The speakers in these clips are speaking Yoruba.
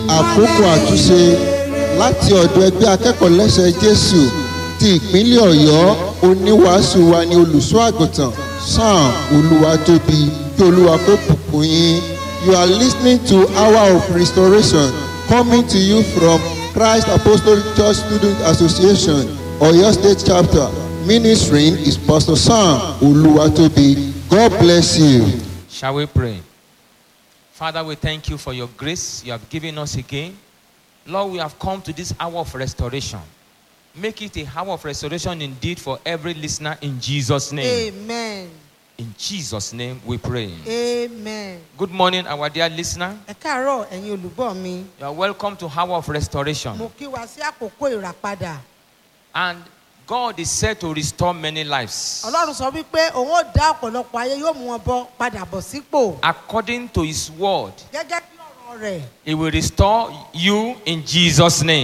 àkókò àtúnṣe láti ọ̀dọ̀ ẹgbẹ́ akẹ́kọ̀ọ́ lẹ́sẹ̀ jésù ti ìpínlẹ̀ ọ̀yọ́ oníwàásù wa ní olùṣọ́ àgùntàn sam olúwatóbi kí olúwa kó bùkún yín you are listening to hour of restoration coming to you from christ apostolic church student association oyo state chapter ministering is pastor sam olúwatóbi god bless you. Shall we pray? Father, we thank you for your grace you have given us again. Lord, we have come to this hour of restoration. Make it a hour of restoration indeed for every listener in Jesus' name. amen In Jesus' name we pray. amen. Good morning, our dear listener. ẹ káàárọ̀ ẹ̀yin olùgbọ́ mi You are welcome to Hour of Restoration. mo kí wa sí àkókò ìràpadà And God is said to restore many lives. ọlọ́run sọ wípé òun ó dá ọ̀pọ̀lọpọ̀ ayé yóò mú wọn bọ́ padà bọ̀ sípò According to His word, gẹ́gẹ́ bí ọ̀rọ̀ rẹ̀ He will restore you in Jesus' name.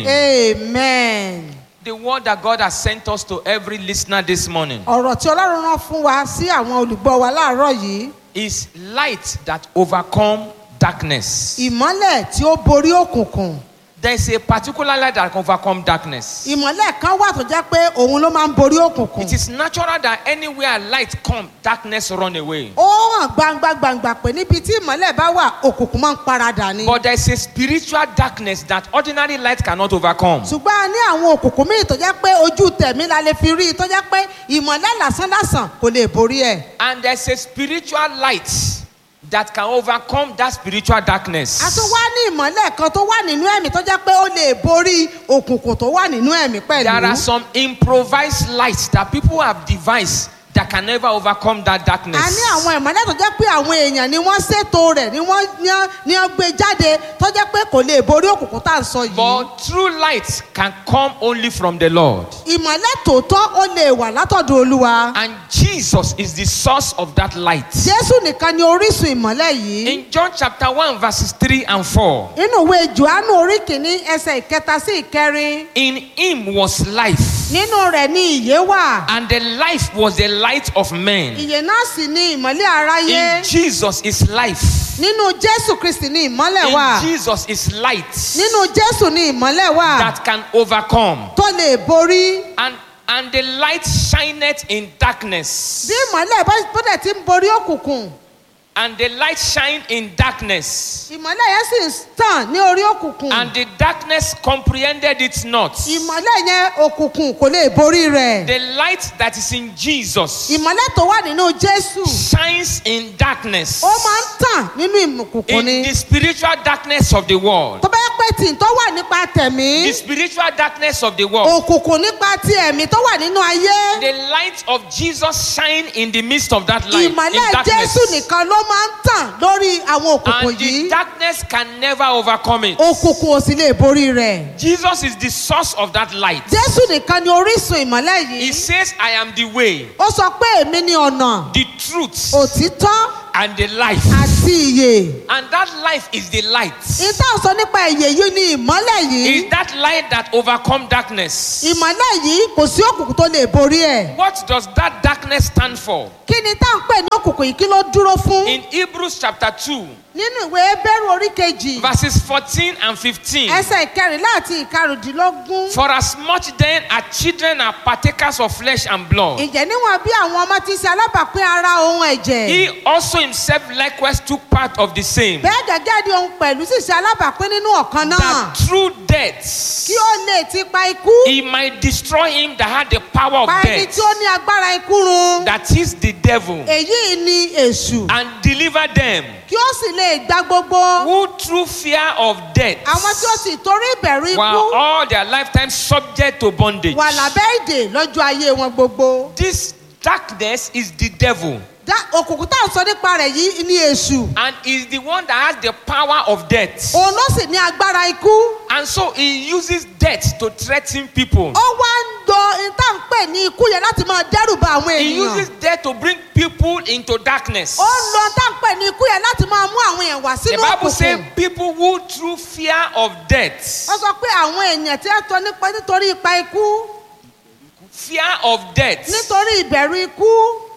amen. The word that God has sent us to every listener this morning ọ̀rọ̀ tí ọlọ́run rán fún wa sí àwọn olùgbọ́ wa láàárọ̀ yìí is light that overcome darkness. ìmọ́lẹ̀ tí ó borí òkùnkùn There is a particular light that can overcome darkness. ìmọ́lẹ̀ kan wà tó jẹ́ pé òun ló máa ń borí òkùnkùn It is natural that anywhere light come, darkness run away. ó hàn gbangba gbangba pé níbi tí ìmọ́lẹ̀ bá wà òkùnkùn máa ń paradà ni But there is a spiritual darkness that ordinary light cannot overcome. ṣùgbọ́n a ní àwọn òkùnkùn míì tó jẹ́ pé ojú tẹ̀mí la lè fi rí i tó jẹ́ pé ìmọ́lẹ̀ lásán lásán kò lè borí ẹ̀. And there's a spiritual light that can overcome that spiritual darkness. a tún wá ní ìmọ́lẹ̀ kan tó wà nínú ẹ̀mí tó jẹ́ pé ó lè borí òkùnkùn tó wà nínú ẹ̀mí There are pẹ̀lú. some improvised lights that people have devised that can never overcome that darkness. a ní àwọn ìmọ́lẹ̀ tó jẹ́ pé àwọn èèyàn ni wọ́n ṣètò rẹ̀ ni wọ́n ní wọ́n- ní wọ́n gbé jáde tó jẹ́ pé kò lè borí òkùnkùn tá à ń sọ yìí. But true light can come only from the Lord. ìmọ́lẹ̀ tòótọ́ ó lè wà látọ̀dọ̀ olúwa. And Jesus is the source of that light. jésù nìkan ni orísun ìmọ́lẹ̀ yìí. In John chapter 1, verses 3 and 4, nínú ìwé johannu orí kìíní ẹsẹ̀ ìkẹta sí ìkẹrin in him was life, nínú rẹ̀ ni ìyè wà. and the life was the light of men. ìyè náà sì ni ìmọ́lẹ̀ aráyé In Jesus is life. nínú jésù kristi ni ìmọ́lẹ̀ wà In Jesus is light nínú jésù ni ìmọ́lẹ̀ wà that can overcome. tó lè borí And and the light shineth in darkness. bí ìmọ́lẹ̀ bá bó dẹ̀ ti ń borí òkùnkùn And the light shine in darkness. ìmọ́lẹ̀ yẹn sì ń tàn ní orí òkùnkùn And the darkness comprehended it not. ìmọ́lẹ̀ yẹn òkùnkùn kò lè borí rẹ̀ The light that is in Jesus ìmọ́lẹ̀ tó wà nínú jésù shines in darkness. ó máa ń tàn nínú ìmùkùnkùn In ni the spiritual darkness of the world. tó bá yẹ pé tì tó wà nípa tẹ̀mí The spiritual darkness of the world. òkùnkùn nípa ti ẹ̀mí tó wà nínú ayé The light of Jesus shine in the midst of that light. In ìmọ́lẹ̀ darkness. jésù nìkan ló máa ń tàn lórí àwọn òkùnkùn And the yìí darkness can never overcome it. òkùnkùn ò sì lè borí rẹ̀ Jesus is the source of that light. jésù nìkan ni orísun ìmọ́lẹ̀ He yìí says, I am the way, ó sọ pé èmi ni ọ̀nà the truth, òtítọ́ and the life. àti ìyè And that life is the light. ìta sọ nípa ìyè yìí ni ìmọ́lẹ̀ yìí Is that light that overcome darkness? ìmọ́lẹ̀ yìí kò sí òkùnkùn tó lè borí ẹ̀ What does that darkness stand for? kí ni tá à ń pè ní òkùnkùn yìí kí ló dúró fún In Hebrews chapter 2, nínú ìwé bẹ́rù orí kejì verses 14 and 15. ẹsẹ̀ ìkẹrìnlá àti ìkarùndínlógún For as much then as children are partakers of flesh and blood, ìjẹ́ níwọ̀n bí àwọn ọmọ ti ṣe alábàápín ara ohun ẹ̀jẹ̀ he also himself likewise took part of the same, bẹ́ẹ̀ gẹ́gẹ́ bí ohun pẹ̀lú sì ṣe alábàápín nínú ọ̀kan náà that through death kí ó lè ti pa ikú he might destroy him that had the power of pa ẹni death, tí ó ní agbára ikú run that is the devil, èyí ni èṣù and deliver them kí ó sì lè gba gbogbo who through fear of death àwọn tí ó sì torí ìbẹ̀rù ikú were all their lifetime subject to bondage. wà lábẹ́ ìdè lọ́jọ́ ayé wọn gbogbo. This darkness is the devil Dá òkùnkùn tá à ń sọ nípa rẹ̀ yìí ni èṣù and is the one that has the power of death. òun ló sì ní agbára ikú And so he uses death to threaten people. ó wá ń lo ìta ń pè ní ikú yẹn láti máa dẹ́rù ba àwọn He uses ènìyàn death to bring people into darkness. ó ń lo ìta ń pè ní ikú yẹn láti máa mú àwọn èèyàn wá The sínú Bible says òkùnkùn people who through fear of death, wọ́n sọ pé àwọn èèyàn tí wọ́n tọ́ nípa nítorí ipa ikú fear of death, nítorí ìbẹ̀rù ikú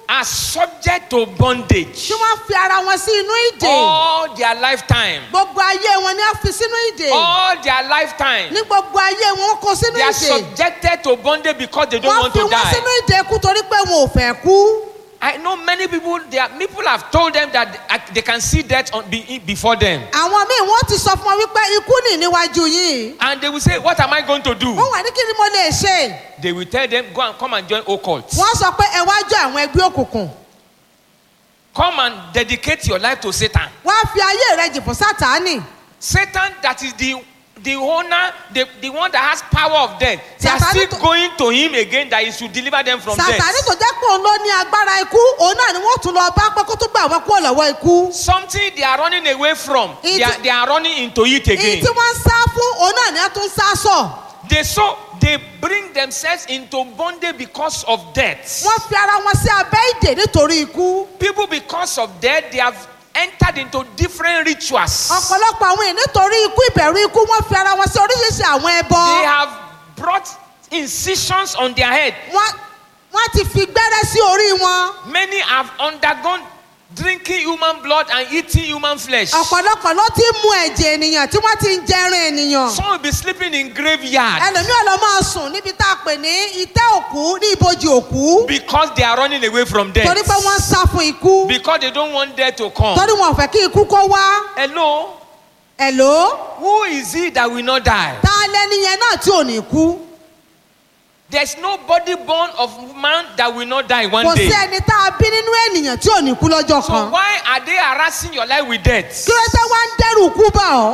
are subject to bondage tí wọ́n fi ara wọn sí inú ìdè all their lifetime. gbogbo ayé wọn ni wọ́n fi sínú ìdè All their lifetime. ní gbogbo ayé wọn wọ́n kó sínú They are ìdè subjected to bondage because they don't wọ́n want fi to wọ́n sínú die. ìdè kú torí pé wọn ò fẹ́ kú. I know many people. They are, people have told them that they- they can see death on, be, before them, àwọn míì wọ́n ti sọ fún wọn wípé ikú nì níwájú yìí and they will say, "What am I going to do?" wọ́n wà ní kí ni mo lè ṣe They will tell them, "Go and come and join occult. wọ́n sọ pé ẹ wá jọ àwọn ẹgbẹ́ òkùnkùn Come and dedicate your life to Satan." wọ́n á fi ayé rẹ jì fún sátánì Satan, that is the the owner, the, the one that has power of death. They are Satan still to- going to him again that he should deliver them from sátánì death. tó jẹ́ pé òun ló ní agbára ikú òun náà ni wọ́n tún lọ bá pé kó tó gbà wọ́n kúrò lọ́wọ́ ikú Something they are running away from. They It- are, they are running into it èyí again. tí wọ́n ń sá fún òun náà ni wọ́n tún ń sá sọ They so they bring themselves into bondage because of death. wọ́n fi ara wọn sí abẹ́ ìdè nítorí ikú People because of death they have entered into different rituals. ọ̀pọ̀lọpọ̀ àwọn èèyàn nítorí ikú ìbẹ̀rù ikú wọ́n fi ara wọn sí oríṣiríṣi àwọn ẹbọ They have brought incisions on their head. wọ́n wọ́n ti fi gbẹ́rẹ́ sí orí wọn. Many have undergone drinking human blood and eating human flesh. ọ̀pọ̀lọpọ̀ ló ti ń mu ẹ̀jẹ̀ ènìyàn tí wọ́n ti ń jẹrin ènìyàn. Some will be sleeping in graveyard ẹlòmíràn ló máa sùn níbi tá a pè ní itẹ́ òkú ní ibojì òkú. because they are running away from death. torí pé wọ́n ń sá fún ikú. Because they don't want death to come. torí wọn ò fẹ́ kí ikú kó wá. Hello, ẹ̀ló who is it that will not die? ta lẹni yẹn náà tí ò ní kú. There's nobody born of man that will not die one kò day. sí ẹni tá a bí nínú ènìyàn tí ò ní kú lọ́jọ́ So kan. why are they harassing your life with death? kí ló dé wá ń dẹ́rù kú bá ọ.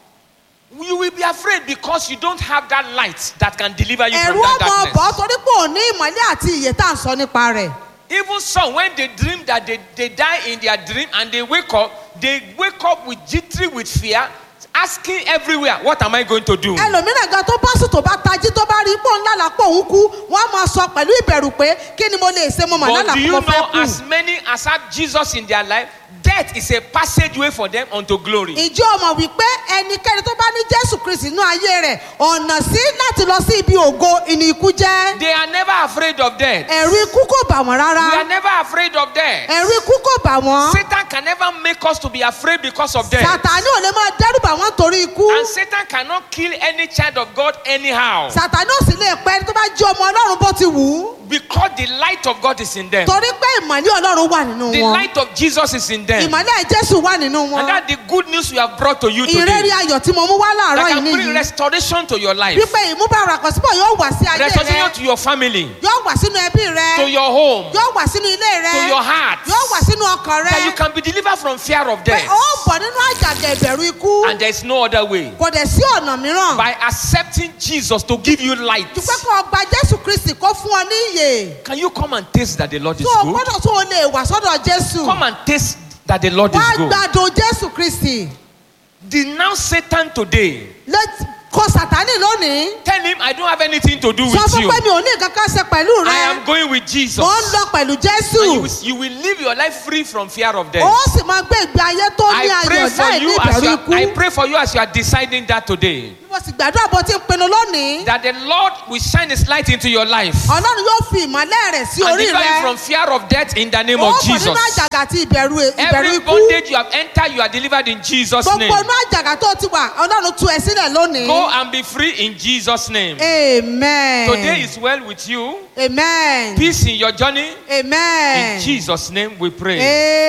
You will be afraid because you don't have that light that can deliver you ẹ̀rù from that ọmọ ọ̀bọ̀ darkness. torí pé ò ní ìmọ̀lẹ́ àti ìyè tá à ń sọ nípa rẹ̀. Even some, when they dream that they, they die in their dream and they wake up, they wake up with jittery, with fear, asking everywhere, What am I going to do? ẹlòmíràn gan tó bá sùn tó bá tají tó bá rí pò ńlá lápò òun kú wọn á máa sọ pẹ̀lú ìbẹ̀rù pé kí ni mo lè ṣe mo mọ̀ But lálà do kó you mo know, fẹ́ kú. as many as have Jesus in their life, death is a passageway for them unto glory. ìjọ ọmọ wípé ẹnikẹ́ni tó bá ní jésù kristi nínú ayé rẹ̀ ọ̀nà sí láti lọ sí ibi ògo ìní ikú jẹ́ They are never afraid of death. ẹ̀rù ikú kò bà wọ́n We are rárá never afraid of death. ẹ̀rù ikú kò bà wọ́n Satan can never make us to be afraid because of death. sàtàní ò lè máa dẹ́rù bà wọ́n torí ikú And Satan cannot kill any child of God anyhow. sàtàní ò sì lè pẹ́ ẹni tó bá jẹ́ ọmọ ọlọ́run bó ti wù ú Because the light of God is in them. torí pé ìmọ̀lẹ́ ọlọ́run wà nínú The wọn light of Jesus is in them. ìmọ̀lẹ́ jésù wà nínú wọn And that's the good news we have brought to you ìrẹ́rìí today. ayọ̀ tí mo mú wá láàárọ̀ That yìí can bring nìyí. restoration to your life. wípé ìmúbára àkọsíbọ̀ yóò wà sí ayé Restoration rẹ to your family, yóò wà sínú ẹbí rẹ to your home, yóò wà sínú ilé rẹ to your heart. yóò wà sínú ọkàn rẹ That you can be delivered from fear of pé death. ó bọ̀ nínú àjàgà ìbẹ̀rù ikú And there is no other way. kò dẹ̀ sí ọ̀nà mìíràn By accepting Jesus to give you light. ju pé kó o gba jésù kristi kó fún ọ ní ìyè Can you come and taste that the Lord is tó o good? gbọ́dọ̀ tó o lè wà sọ́dọ̀ jésù Come and taste that the Lord wá is good. gbàdùn jésù kristi Denounce Satan today. Let- kọ sàtánì lónìí Tell him I don't have anything to do sọ with fún you. pé mi ò ní nǹkan kan ṣe pẹ̀lú I rẹ am going with Jesus. mo ń lọ pẹ̀lú jésù And you will, you will live your life free from fear of death. ó sì máa gbé ìgbé ayé tó ní I pray ayọ̀ for láì ní you as ìbẹ̀rù you are, ikú. I pray for you as you are deciding that today. mo sì gbàdúrà bó ti ń pinnu lónìí That the Lord will shine his light into your life. ọlọ́run yóò fi ìmọ̀lẹ́ rẹ̀ sí And orí deliver you rẹ from fear of death in the name ó of bọ̀ nínú Jesus. àjàgà àti ìbẹ̀rù ìbẹ̀rù Every ikú bondage you have entered, you are delivered in Jesus' gbogbo name. inú àjàgà tó ti wà ọlọ́run tú ẹ sílẹ̀ lónìí Go and be free in Jesus' name. amen Today is well with you. amen Peace in your journey. amen In Jesus' name we pray.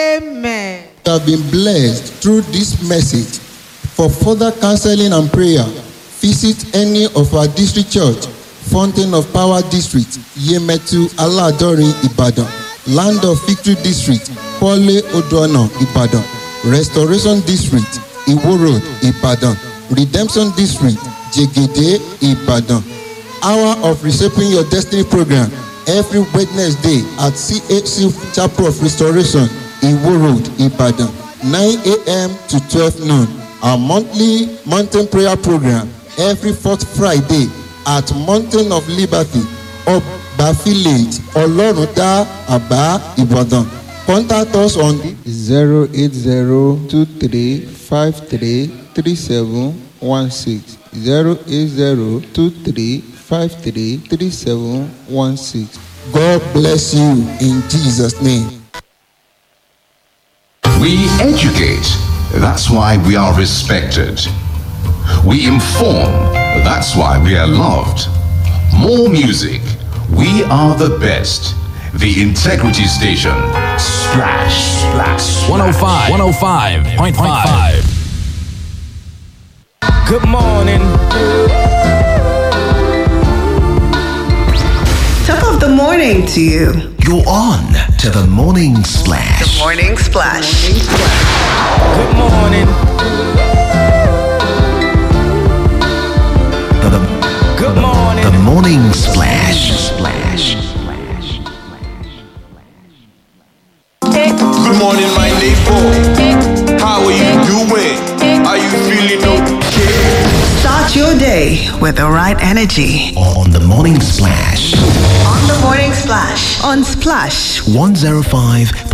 amen. You have been blessed through this message. For further counseling and prayer, visit any of our district church, Fountain of Power District, Yemetu Aladori, Ibadan, Land of Victory District, Pole Odoana, Ibadan, Restoration District, Iwo Road, Ibadan, Redemption District, Jegede, Ibadan. Hour of Reshaping Your Destiny program every Wednesday at CHC Chapel of Restoration, Iwo Road, Ibadan, 9 a.m. to 12 noon. Our monthly mountain prayer program every fourth Friday at Mountain of Liberty, Oba Village, Oloruda, Aba, Ibadan. Contact us on 08023533716. 08023533716. God bless you in Jesus' name. We educate. That's why we are respected. We inform. That's why we are loved. More music. We are the best. The Integrity Station. Splash, splash, 105, 105.5. Good morning. Top of the morning to you. You're on to the morning splash. Morning Splash. Good morning. The, the, Good morning. the morning splash. Splash. Splash. Good morning, my neighbor. How are you doing? Are you feeling okay? Start your day with the right energy. On the morning splash. On the Morning Splash. On Splash 105